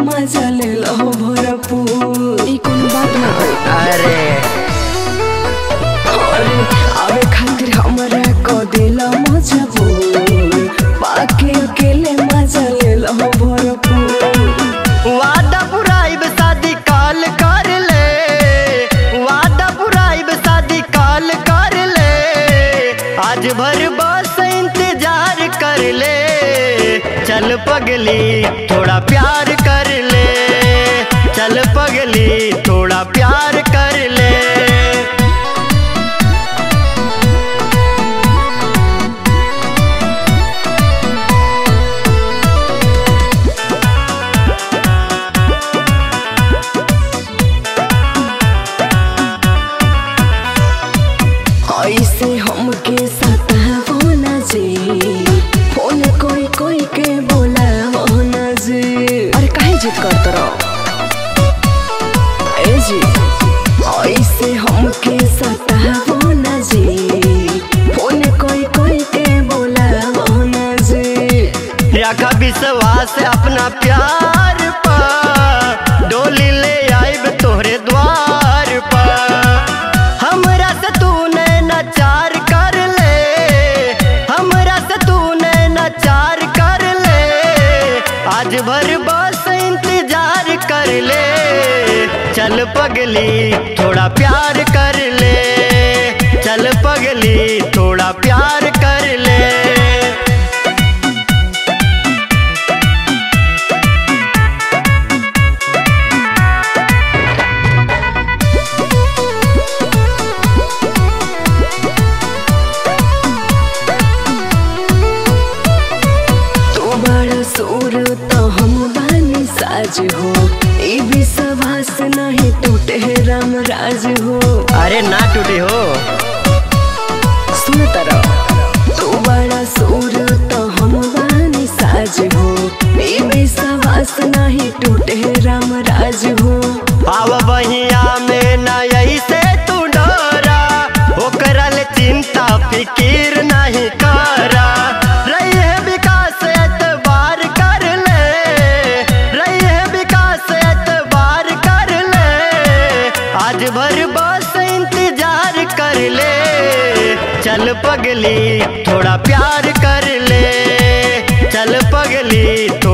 मजा ले लो भरपूर ई कोनो बात ना होई अरे अरे आवे खातिर हमरा को दिला मजबूर बाकी अकेले मजा ले लो भरपूर वादा पुराइब शादी काल कर ले वादा पुराइब शादी काल कर ले आज भर बस इंतजार कर ले चल पगली थोड़ा प्यार कर ले चल पगली थोड़ा प्यार कर ले ऐसे हमके सतावो न जी फोन कोई कोई के बोलावो न जी अरे काहे जिद करत रहो ए जी ऐसे हमके सतावो न जी फोन कोई कोई के बोलावो न जी रखा विश्वास अपना प्यार पर डोली ले आइब तोहरे द्वार पर हमरा से तू नचार कर ले हमरा से तू नचार कर ले आज भर बस इंतजार कर ले चल पगली थोड़ा प्यार कर ले चल पगली थोड़ा प्यार कर ले तू बड़ा सूर तो हम बानी साज हो ई विश्वास नहीं टूटे राम राज हो अरे ना टूटी हो सुन तरह तू बड़ा सूर तो हम बानी साज हो ई विश्वास नहीं टूटे राम राज हो आव बहिया में न ऐसे तू डरा ओकरा ले चिंता फिकीर नहीं करा रही है विकास एतबार कर ले रही है विकास एतबार कर ले आज भर बस इंतजार कर ले चल पगली थोड़ा प्यार कर ले चल पगली